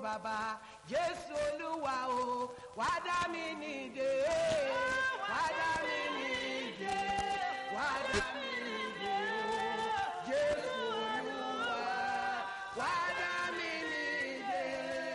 bàbá jésù olúwa o wá dá mi nídè wá dá mi nídè wá dá mi nídè o jésù olúwa wá dá mi nídè.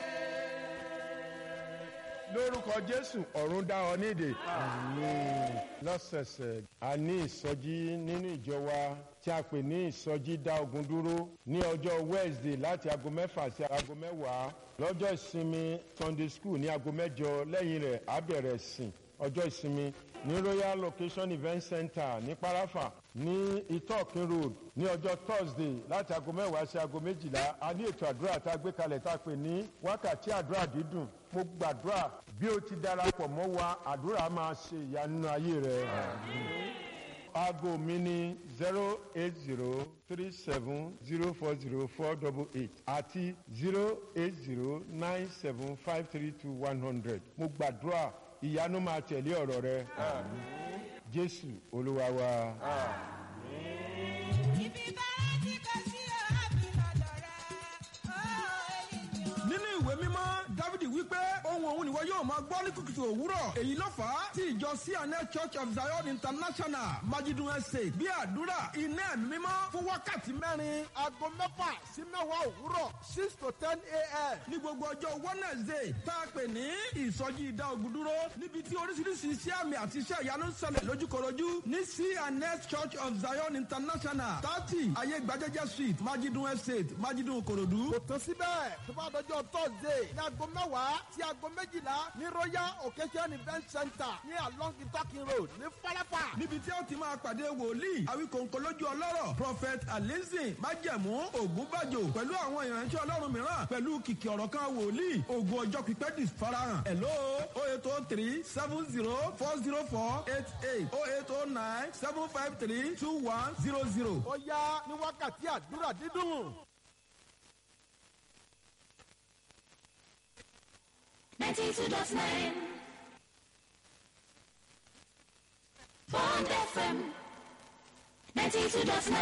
lórúkọ jésù ọ̀run dá ọ nídè. lọ́sẹ̀sẹ̀ a ní ìsọjí nínú ìjọ wa tí a pè ní ìsọjí dá ogun dúró ní ọjọ́ wednesday láti aago mẹ́fà sí aago mẹ́wàá lọ́jọ́ ìsinmi sunday school ní aago mẹ́jọ lẹ́yìn rẹ̀ á bẹ̀rẹ̀ sìn ọjọ́ ìsinmi ní royal location event center ní parafa ní itokin road ní ọjọ́ thursday láti aago mẹ́wàá sí aago méjìlá a ní ètò àdúrà tá a gbé kalẹ̀ tá a pè ní wákàtí àdúrà dídùn mo gbàdúrà bí o ti darapọ̀ mọ́ wa àdúrà máa ṣe ìyanu ayé rẹ. aago mi ní zero eight zero three seven zero four zero four double eight àti zero eight zero nine seven five three two one hundred mo gbàdúrà ìyanu máa tẹ̀lé ọ̀rọ̀ rẹ. jésù olúwa wa. Ibi bára tí kò sí ọ̀hábì lọ́dọ̀ rẹ̀, ó ènìyàn. nínú ìwé mímọ́ dávidi wípé ohun òun nìwọ yóò máa gbọ́ ní kùtùkùtù òwúrọ̀ èyí ló fà á tí ìjọ cna church of zion international majidun estate bí àdúrà iná ẹ̀mí mímọ́ fún wákàtí mẹ́rin aago mẹ́fà sí mẹ́wàá òwúrọ̀ six to ten a.m. ní gbogbo ọjọ́ wednesday tá a pè ní ìsọjí ìdá ogun dúró níbi tí oríṣiríṣi iṣẹ́ àmì àti iṣẹ́ ìyanu ń ṣẹlẹ̀ lójúkorojú ní cna church of zion international thirty ayé gbajẹ́jẹ́ street majidun estate majidun korodu. kò tán síbẹ̀ tó bá dọjọ́ thursday ní aago mẹ́wàá sí aago méjìlá ní royal occasion event center ní along itakin road ní falafa. níbi tí ó ti máa pàdé wòlíì àwíkòǹkò lójú ọlọ́rọ̀ prophet alizin májẹ̀mú ògúnbàjò pẹ̀lú àwọn ìránṣẹ́ ọlọ́run mìíràn pẹ̀lú kìkì ọ̀rọ̀ kan wòlíì ògùn ọjọ́ pípẹ́ di farahàn hello o eight o three seven zero four zero four eight eight o eight o nine seven five three two one zero zero. ó yá ní wákàtí àdúrà dídùn. ninety-two dot nine. Bond FM ninety-two dot nine.